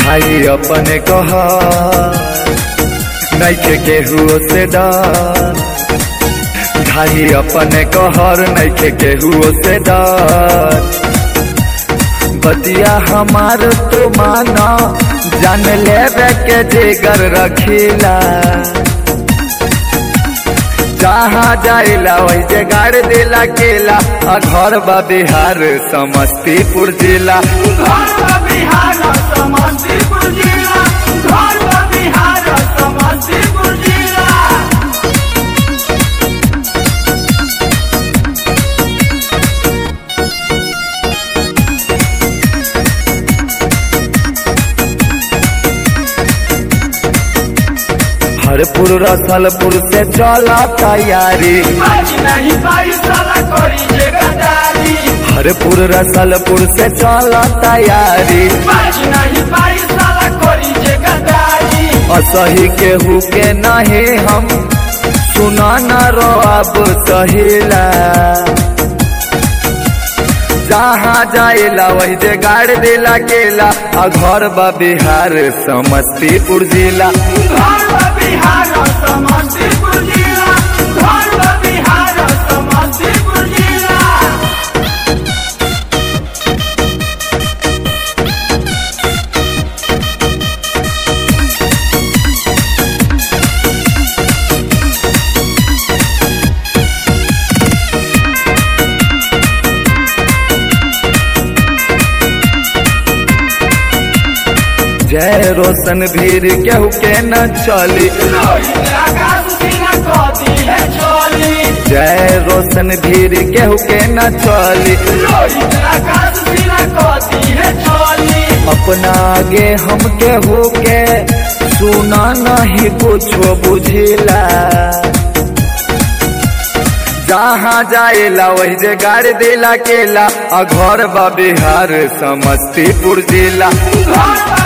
भाई अपने कह नैखे केहू से डर भाई अपने कहर नैखे केहू से डर बतिया हमार तो माना जान लेवे के जिगर रखीला जहाँ जाइला वही जे गाड़ दिला केला आ घर बा बिहार समस्तीपुर जिला घर बा बिहार समस्तीपुर जिला घर बा बिहार समस्तीपुर जिला हरपुर रसलपुर से चला तैयारी आज नहीं पाई साला करी जे गदारी हरपुर रसलपुर से चला तैयारी आज नहीं पाई साला करी जे गदारी असही केहू के नहीं हम सुना न रो अब सहिला जहाँ जाइला वही जे गाड़ दिला केला आ घर बा बिहार समस्तीपुर जिला घर बा बिहार समस्तीपुर जिला घर बा बिहार समस्तीपुर जिला जय रोशन भीर केहू के न चली रोहित आकाश सीना कदी है चोली जय रोशन भीर केहू के न चली रोहित आकाश सीना कदी है चोली अपना आगे हम केहू के सुना नहीं कुछो बुझिला जहाँ जाइला वही जे गाड़ दिला केला आ घर बा बिहार समस्तीपुर जिला घर बा